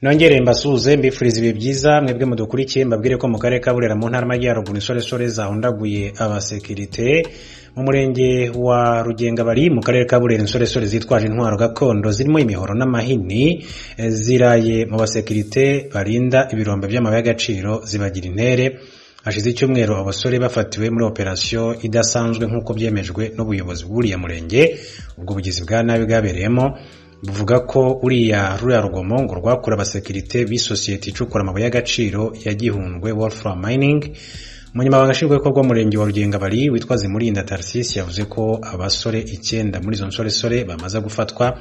nongere mbasuhuze mbifurize ibihe byiza mwebwe mudukurikiye mbabwire ko mu karere ka Burera mu ntara y'Amajyaruguru insoresore zahundaguye abasekirite mu murenge wa Rugenga-bari mu karere ka Burera insoresore zitwaje intwaro gakondo zirimo imihoro n'amahini eh, ziraye mu basekirite barinda ibirombe by'amabuye y'agaciro zibagira intere hashize icyumweru abasore bafatiwe muri operasiyo idasanzwe nk'uko byemejwe n'ubuyobozi bw'uriya murenge ubwo bugizi bwa nabi bwabereyemo buvuga ko uriya ruriya rugomo ngo rwakura abasekirite b'isosiyete icukura amabuye y'agaciro ya gihundwe wolfram mining umunyamabanga nshingwabikorwa w'umurenge wa rugengabari witwa zimurinda tarisisi yavuze ko abasore icyenda muri izo nsoresore bamaze gufatwa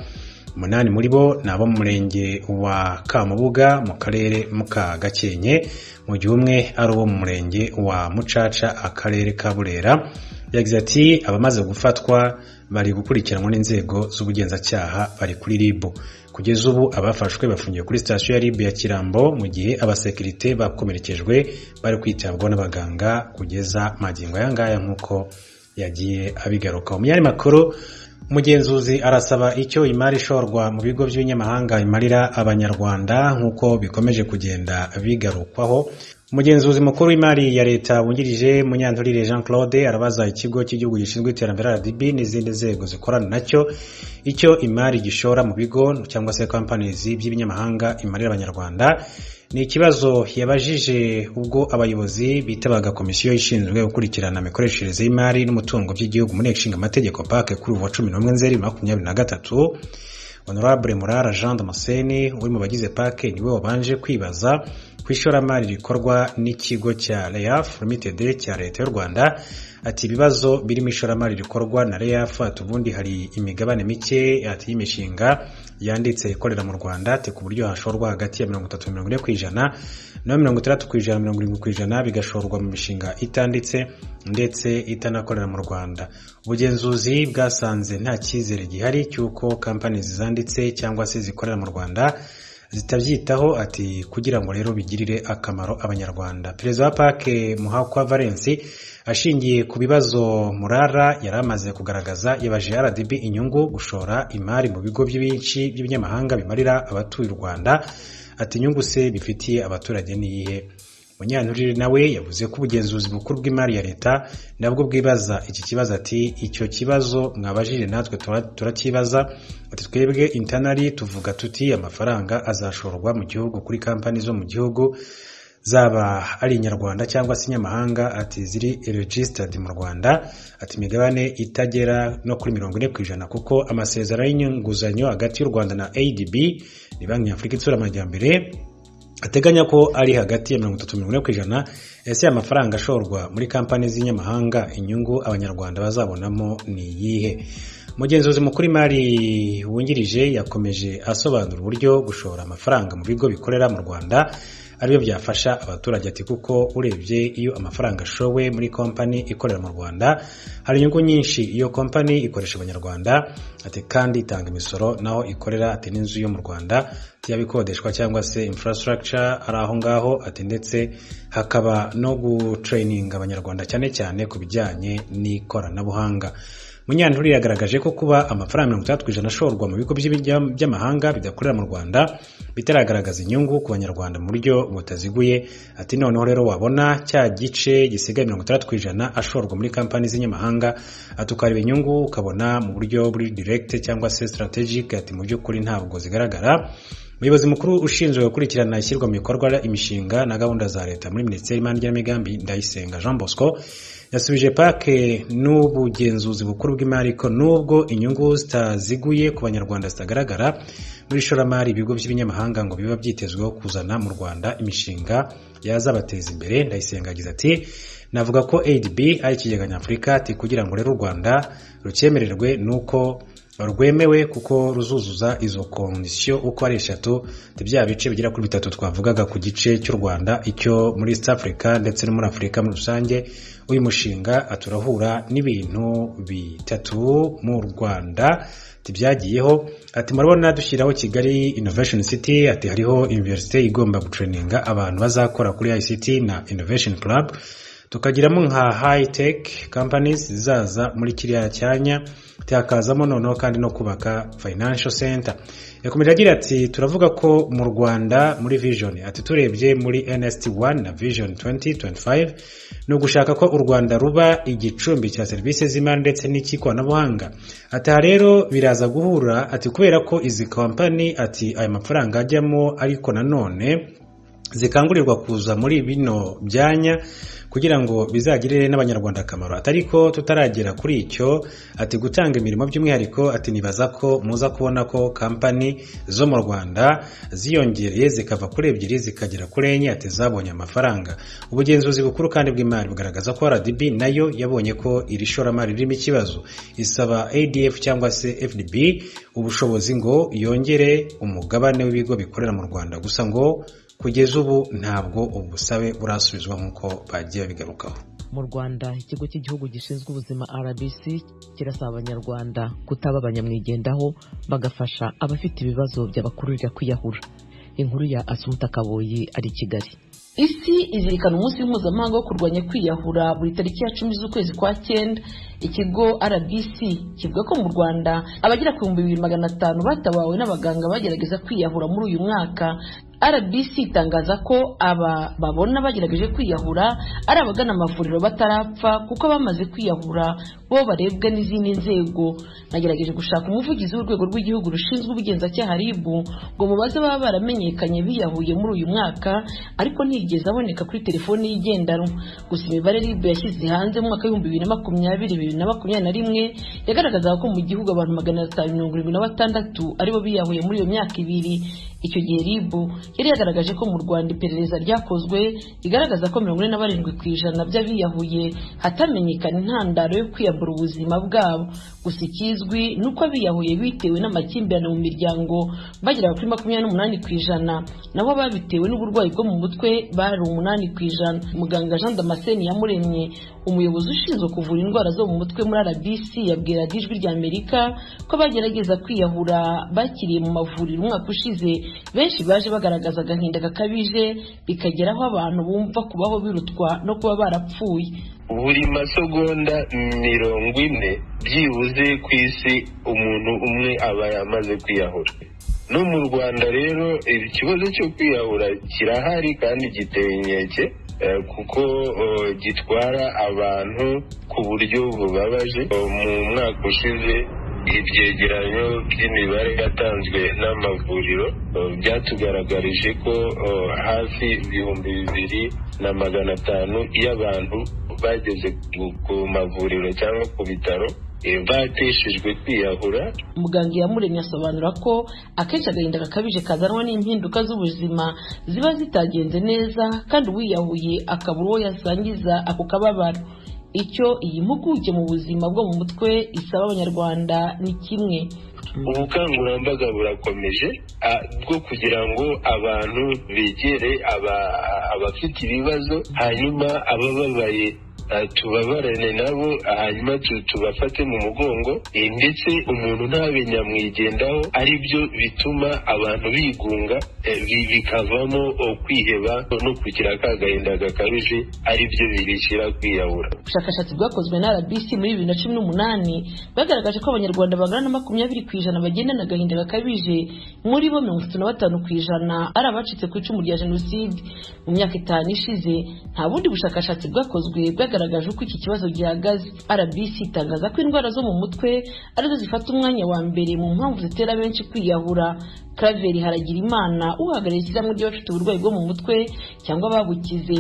umunani muri bo ni abo mu murenge wa kamubuga mu karere ka gakenke mu gihe umwe ari uwo mu murenge wa mucaca akarere ka burera yagize ati abamaze gufatwa bari gukurikiranwa n'inzego z'ubugenzacyaha bari kuri rib kugeza ubu abafashwe bafungiye kuri sitasiyo ya rib ya kirambo mu gihe abasekirite bakomerekejwe bari kwitabwaho n'abaganga kugeza magingo aya ngaya nk'uko yagiye abigaruka mu yandi makuru umugenzuzi arasaba icyo imari ishorwa mu bigo by'ubinyamahanga imarira abanyarwanda nk'uko bikomeje kugenda bigarukwaho umugenzuzi mukuru w'imari ya leta wungirije munyanturire jean claude arabaza ikigo cy'igihugu gishinzwe iterambere rdb n'izindi nzego zikorana nacyo icyo imari gishora mu bigo cyangwa se companies by'ibinyamahanga imarira abanyarwanda ni ikibazo yabajije ubwo abayobozi bitabaga komisiyo ishinzwe gukurikirana imikoreshereze y'imari n'umutungo by'igihugu mu nteko amategeko PAC kuri ubu wa cumi n'umwe nzeri makumyabiri na gatatu honorable murara jean damascene uri mu bagize pake niwe wabanje kwibaza ku ishoramari rikorwa n'ikigo cya reaf limited cya leta y'u rwanda ati ibibazo birimo ishoramari rikorwa na reaf ati ubundi hari imigabane mike ati y'imishinga yanditse ikorera mu rwanda ati ku buryo hashorwa hagati ya mirongo itatu na mirongo ine ku ijana na mirongo itandatu ku ijana mirongo irindwi ku ijana bigashorwa mu mishinga itanditse ndetse itanakorera mu rwanda ubugenzuzi bwasanze nta cyizere gihari cy'uko kampani zanditse cyangwa se zikorera mu rwanda zitabyitaho ati kugira ngo rero bigirire akamaro abanyarwanda perezida wa pake muhakwa valensi ashingiye ku bibazo murara yari amaze kugaragaza yabaje rdb inyungu gushora imari mu bigo byinshi by'ibinyamahanga bimarira abatuye u rwanda ati inyungu se bifitiye abaturage ni iyihe munyanturire nawe yavuze ko ubugenzuzi bukuru bw'imari ya leta nabwo bwibaza iki kibazo ati icyo kibazo mwabajije natwe tura- turacyibaza ati twebwe intanari tuvuga tuti amafaranga azashorwa mu gihugu kuri kampani zo mu gihugu zaba ari inyarwanda cyangwa se inyamahanga ati ziri registered mu rwanda ati imigabane itagera no kuri mirongo ine ku ijana kuko amasezerano y'inguzanyo hagati y'u rwanda na adb ni banki y'afurika itsura amajyambere ateganya ko ari hagati ya mirongo itatu mirongo ine ku ijana ese amafaranga ashorwa muri kampani z'inyamahanga inyungu abanyarwanda bazabonamo ni iyihe umugenzuzi mukuru imari wungirije yakomeje asobanura uburyo gushora amafaranga mu bigo bikorera mu rwanda aribyo byafasha abaturage ati kuko urebye iyo amafaranga ashowe muri kompani ikorera mu rwanda hari inyungu nyinshi iyo kompani ikoresha abanyarwanda ati kandi itanga imisoro naho ikorera ati n'inzu yo mu rwanda yaba ikodeshwa cyangwa se infrastructure ari aho ngaho ati ndetse hakaba no gutrayininga abanyarwanda cyane cyane ku bijyanye n'ikoranabuhanga munyanturire yagaragaje ko kuba amafaranga mirongo itandatu ku ijana ashorwa mu bigo by'ibijya- by'amahanga bidakorera mu rwanda bitaragaragaza inyungu ku banyarwanda mu buryo butaziguye ati noneho rero wabona cya gice gisigaye mirongo itandatu ku ijana ashorwa muri kampani z'inyamahanga ati ukareba inyungu ukabona mu buryo buri direct cyangwa se strategic ati mu by'ukuri ntabwo zigaragara umuyobozi mukuru ushinzwe gukurikirana ishyirwa mu bikorwa imishinga na gahunda za leta muri minisiteri y'imari n'igenamigambi ndayisenga jean bosco yasubije pake n'ubugenzuzi bukuru bw'imari ko nubwo inyungu zitaziguye ku banyarwanda zitagaragara muri ishoramari ibigo by'ibinyamahanga ngo biba byitezweho kuzana mu rwanda imishinga yazabateza imbere ndayisenga yagize ati navuga ko adb ari ikigega nyafurika ati kugira ngo rero u rwanda rucyemererwe nuko rwemewe kuko ruzuzuza izo kondisiyo uko ari eshatu ni bya bice bigera kuri bitatu twavugaga ku gice cy'u rwanda icyo muri east africa ndetse no muri afurika muri rusange uyu mushinga aturahura n'ibintu bitatu mu rwanda tibyagiyeho ati murabona dushyiraho kigali innovation city ati hariho universite igomba gutrayininga abantu bazakora kuri ict na innovation club tukagiramo nka hayi teki kampanizi zizaza muri kiriya cyanya tukazamo noneho kandi no kubaka fayinansho senta yakomeje agira ati turavuga ko mu rwanda muri vijoni ati turebye muri enesiti wani na vijoni tuwenti tuwenti fayive ni ugushaka ko u rwanda ruba igicumbi cya serivisi z'imari ndetse n'icy'ikoranabuhanga ati aha rero biraza guhura ati kubera ko izi kampani ati aya mafaranga ajyamo ariko nanone zikangurirwa kuza muri bino byanya kugira ngo bizagirire n'abanyarwanda akamaro atari ko tutaragera kuri icyo ati gutanga imirimo by'umwihariko ati nibaza ko muza kubona ko kampani zo mu rwanda ziyongereye zikava kuri ebyiri zikagera kuri enye ati zabonye amafaranga ubugenzuzi bukuru kandi bw'imari bugaragaza ko rdb nayo yabonye ko iri shoramari ririmo ikibazo isaba adf cyangwa se fdb ubushobozi ngo yongere umugabane w'ibigo bikorera mu rwanda gusa ngo kugeza ubu ntabwo ubusabe burasubizwa nk'uko bagiye babigarukaho mu rwanda ikigo cy'igihugu gishinzwe ubuzima rbc kirasaba abanyarwanda kutaba abanyamwigendaho bagafasha abafite ibibazo byabakururira kwiyahura inkuru ya asumuta kaboyi ari kigali isi izirikana umunsi mpuzamahanga wo kurwanya kwiyahura buri tariki ya cumi z'ukwezi kwa cyenda ikigo rbc kivuga ko mu rwanda abagera ku bihumbi bibiri magana atanu batabawe n'abaganga bagerageza kwiyahura muri uyu mwaka rbc itangaza ko aba babona bagerageje kwiyahura ari abagana amavuriro batarapfa kuko abamaze kwiyahura bo barebwa n'izindi nzego nagerageje gushaka umuvugizi w'urwego rw'igihugu rushinzwe ubugenzacyaha rib ngo mubaze baba baramenyekanye biyahuye muri uyu mwaka ariko ntigeze aboneka kuri telefoni y'igendanwa gusa imibare rib yashyize hanze mu mwaka w'ibihumbi bibiri na makumyabiri bibiri na makumyabiri na rimwe yagaragazaga ko mu gihugu abantu magana atanu mirongo irindwi na batandatu aribo biyahuye muri iyo myaka ibiri icyo gihe rib yari yagaragaje ko mu rwanda iperereza ryakozwe rigaragaza ko mirongo ine na barindwi ku ijana by'abiyahuye hatamenyekana intandaro yo kwiyambura ubuzima bwabo gusa ikizwi ni uko abiyahuye bitewe n'amakimbirane mu miryango bagera kuri makumyabiri n'umunani ku ijana nabo babitewe n'uburwayi bwo mu mutwe bari umunani ku ijana muganga jean damascene yamuremye umuyobozi ushinzwe kuvura indwara zo mu mutwe muri rbc yabwiraga ijwi rya amerika ko bagerageza kwiyahura bakiriye mu mavuriro umwaka ushize benshi baje bagaragaza agahinda gakabije bikageraho abantu bumva kubaho birutwa no kuba barapfuye buri masegonda mirongo ine byibuze ku isi umuntu umwe aba yamaze kwiyahura no mu rwanda rero ikibazo cyo kwiyahura kirahari kandi giteye inkeke kuko gitwara abantu ku buryo bubabaje mu mwaka ushize ibyegeranyo by'imibare yatanzwe n'amavuriro byatugaragarije ko hafi ibihumbi bibiri na magana atanu y'abantu bageze ku mavuriro cyangwa ku bitaro bateshejwe kwiyahura muganga iyamuremye asobanura ko akenshi agahinda gakabije kazanwa n'impinduka z'ubuzima ziba zitagenze neza kandi uwiyahuye akabura uwo yasangiza ako kababaro icyo iyi mpuguke mu buzima bwo mu mutwe isaba abanyarwanda ni kimwe ubukangurambaga burakomeje bwo kugira ngo abantu begere abafite ibibazo hanyuma abababaye tubabarane nabo hanyuma tubafate mu mugongo ndetse umuntu ntabe nyamwigendaho ari byo bituma abantu bigunga bikavamo kwiheba no kugira akagahinda gakabije ari byo birishyira kwiyahura ubushakashatsi bwakozwe na rbc muri bibiri na cumi n'umunani bwagaragaje ko abanyarwanda bangana na makumyabiri ku ijana bagendana agahinda gakabije muri bo mirongo itatu na batanu ku ijana ari abacitse ku icumu rya jenoside mu myaka itanu ishize nta bundi bushakashatsi bwakozwe bwagaragaje byagaragaje uko iki kibazo gihagaze rbc itangaza ko indwara zo mu mutwe arizo zifata umwanya wa mbere mu mpamvu zitera benshi kwiyahura Claver Haragirimana uhagarariye ishyirahamwe ry'abafite uburwayi bwo mu mutwe cyangwa ababukize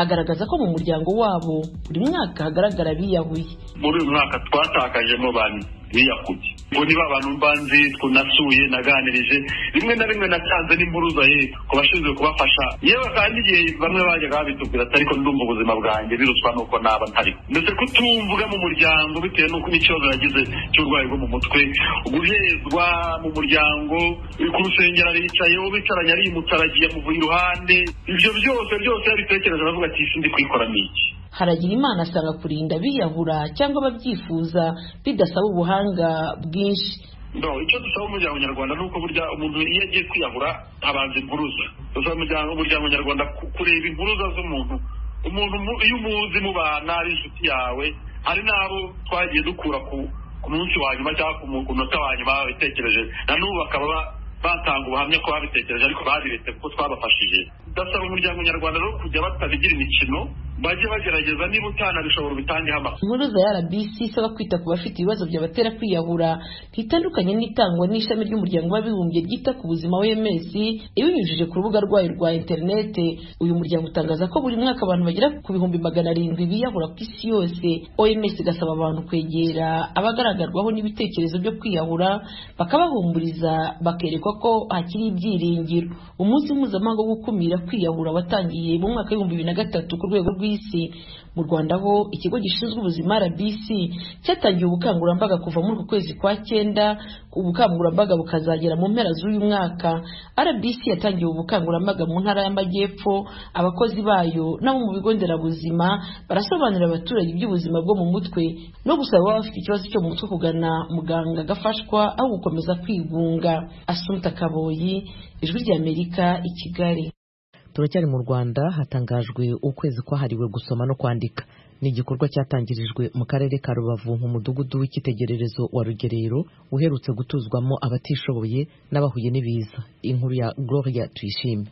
agaragaza ko mu muryango wabo buri mwaka hagaragara abiyahuye muri uyu mwaka twatakaje mu bantu biyahuye ngo niba abantu mbanzi nasuye naganirije rimwe na rimwe natanze n'imburuza ye ku bashinzwe kubafasha yewe kandi igihe bamwe bajyaga babitubwira ati ariko ndumva ubuzima bwanjye biruswa nuko naba ntari ndetse kutumvuga mu muryango bitewe n'uko n'ikibazo yagize cy'uburwayi bwo mu mutwe guhezwa mu muryango ku rusengero aricaye uwo bicaranye ari umutaragiye amuvuye iruhande ibyo byose byose yabitekereje aravuga ati isi ndi kuyikora ni iki haragira imana asanga kurinda biyahura cyangwa ababyifuza bidasaba ubuhanga bwinshi icyo dusaba umuryango nyarwanda ni uko burya umuntu iyo agiye kwiyahura habanza impuruza dusaba umuryango nyarwanda kureba impuruza z'umuntu umuntu mu- iyo umuzi mubana ari inshuti yawe hari n'abo twagiye dukura ku ku munsi wa nyuma cyangwa ku mu- ku munota wa nyuma babitekereje na n'ubu bakaba ba- batanga ubuhamya ko babitekereje ariko babiretse kuko twabafashije ndasaba umuryango nyarwanda rero kujya batabigira imikino bajye bagerageza niba utanabishobora ubitangeho amakuru Impuruza ya RBC isaba kwita ku bafite ibibazo byabatera kwiyahura ntitandukanye n'itangwa n'ishami ry'umuryango w'abibumbye ryita ku buzima wms ibinyujije ku rubuga rwayo rwa interinete uyu muryango utangaza ko buri mwaka abantu bagera ku bihumbi magana arindwi biyahura ku isi yose oms igasaba abantu kwegera abagaragarwaho n'ibitekerezo byo kwiyahura bakabahumuriza bakerekwa ko hakiri ibyiringiro umunsi mpuzamahanga wo gukumira kwiyahura watangiye mu mwaka w'ibihumbi bibiri na gatatu ku rwego rw'isi mu rwanda ho ikigo gishinzwe ubuzima rbc cyatangiye ubukangurambaga kuva muri uku kwezi kwa cyenda ubukangurambaga bukazagera mu mpera z'uyu mwaka rbc yatangiye ubukangurambaga mu ntara y'amajyepfo abakozi bayo n'abo mu bigo nderabuzima barasobanurira abaturage iby'ubuzima bwo mu mutwe no gusaba ababa bafite ikibazo cyo mu mutwe kugana muganga agafashwa aho gukomeza kwigunga asumta kaboyi ijwi ry'amerika i kigali turacyari mu rwanda hatangajwe ukwezi kwahariwe gusoma no kwandika ni igikorwa cyatangirijwe mu karere ka rubavu mu mudugudu w'icyitegererezo wa rugerero uherutse gutuzwamo abatishoboye n'abahuye n'ibiza inkuru ya gloria tuyishime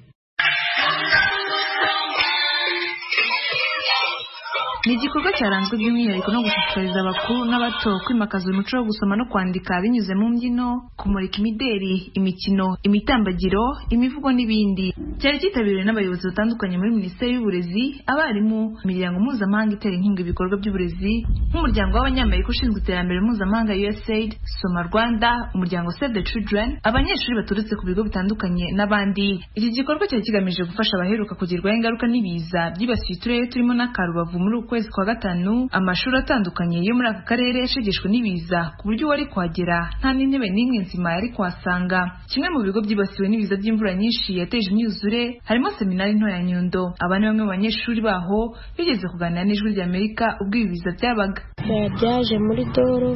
ni igikorwa cyaranzwe by'umwihariko no gushishikariza abakuru n'abato kwimakaza umuco wo gusoma no kwandika binyuze mu mbyino kumurika imideri imikino imitambagiro imivugo n'ibindi cyari cyitabiriwe n'abayobozi batandukanye muri minisiteri y'uburezi abarimu imiryango mpuzamahanga itera inkunga ibikorwa by'uburezi nk'umuryango w'abanyamerika ushinzwe iterambere mpuzamahanga usaid soma rwanda umuryango save the children abanyeshuri baturutse ku bigo bitandukanye n'abandi iki gikorwa cyari kigamije gufasha abaheruka kugirwaho ingaruka n'ibiza byibasiye uturere turimo n'akarubavu muri uku kwezi kwa gatanu amashuri atandukanye yo muri aka karere yashegeshwe n'ibiza ku buryo uwari kuhagera nta n'intebe n'imwe nzima yari kuhasanga kimwe mu bigo byibasiwe n'ibiza by'imvura nyinshi yateje imyuzure harimo seminari nto ya nyundo aba ni bamwe mu banyeshuri baho bigeze kuganira n'ijwi ry'amerika ubwo ibi biza byabaga Byaba byaje muri doro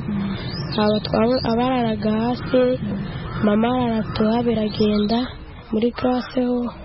aba twaba abararaga hasi mama arara tuha biragenda muri classe ho